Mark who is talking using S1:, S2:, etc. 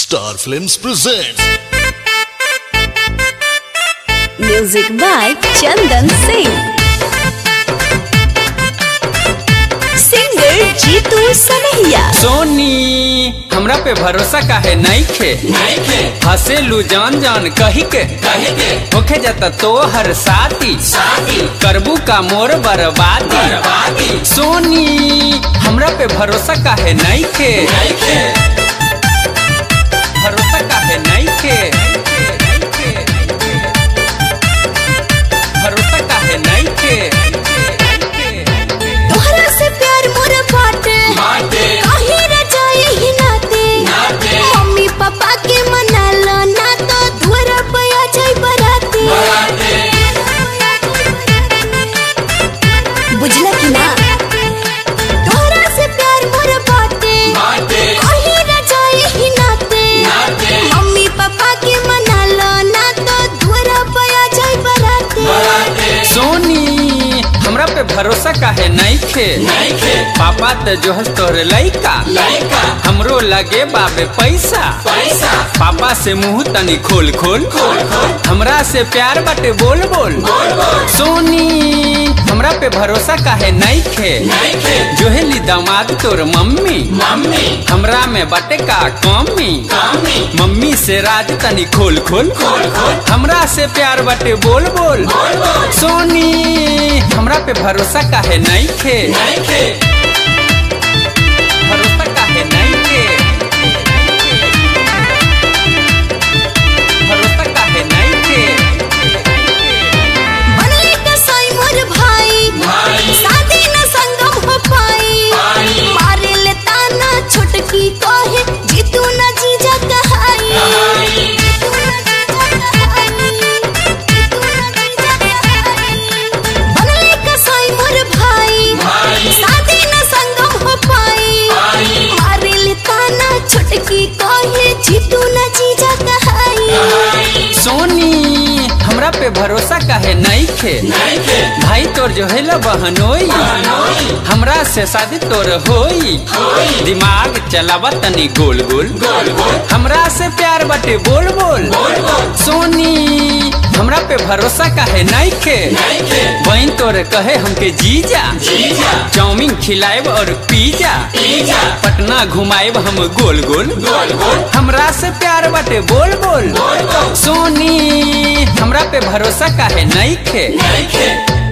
S1: Star Films presents
S2: Music by Chandan Singh. Singer Jeetu Sanaiya.
S3: सोनी हमरा पे भरोसा काहे नइखे हसेलू जान जान कही के होखे जाता तो हर साथी करबू का मोर बर्बादी सोनी हमरा पे भरोसा काहे नइखे भरोसा काहे नइखे भरोसा काहे नइखे
S2: तोहरा से प्यार मोर बाटे काहे न जाए ही नाते मम्मी पापा के मना लो ना तो धुरा पया जाए बराते बुझला कि ना तोहरा से प्यार मोर बाटे काहे न जाए ही नाते मम्मी पापा के मना लो ना तो धुरा पया जाए बराते
S3: सोनी हमरा पे भरोसा काहे नइखे पापा त जो हस तोहरे लइका हमरो लगे बाबे पैसा पापा से मुंह तनी खोल खोल हमरा से प्यार बाटे बोल बोल सोनी हमरा पे भरोसा काहे नइखे जोहेली दामाद तोर मम्मी हमरा में बाटे का कमी मम्मी से राज तनी खोल खोल हमरा से प्यार बाटे बोल बोल सोनी हमरा पे भरोसा काहे नइखे भरोसा काहे नइखे भरोसा काहे नइखे
S2: बनले कसाई मोर भाई शादी न संगम हो पाई मारे ले ताना छोटकी कहे जीतू न जीजा कहाई जीतू न जीजा कहाई, जीतू न जीजा कहाई। बनले कसाई मोर भाई शादी न संगम हो पाई मारे ले ताना छोटकी कहे जीतू न जीजा कहाई
S3: सोनी हमरा पे भरोसा काहे नइखे भाई तोर जो है ला बहनोई हमरा से शादी तोर होई दिमाग चलावा तनी गोल गोल हमरा से प्यार बाटे बोल बोल सोनी हमरा पे भरोसा काहे नइखे बहन तोर कहे हमके जीजा चाउमीन खिलाएब और पिज्जा पटना घुमाएब हम गोल गोल हमरा से प्यार बाटे बोल बोल सोनी हमरा पे भरोसा काहे नइखे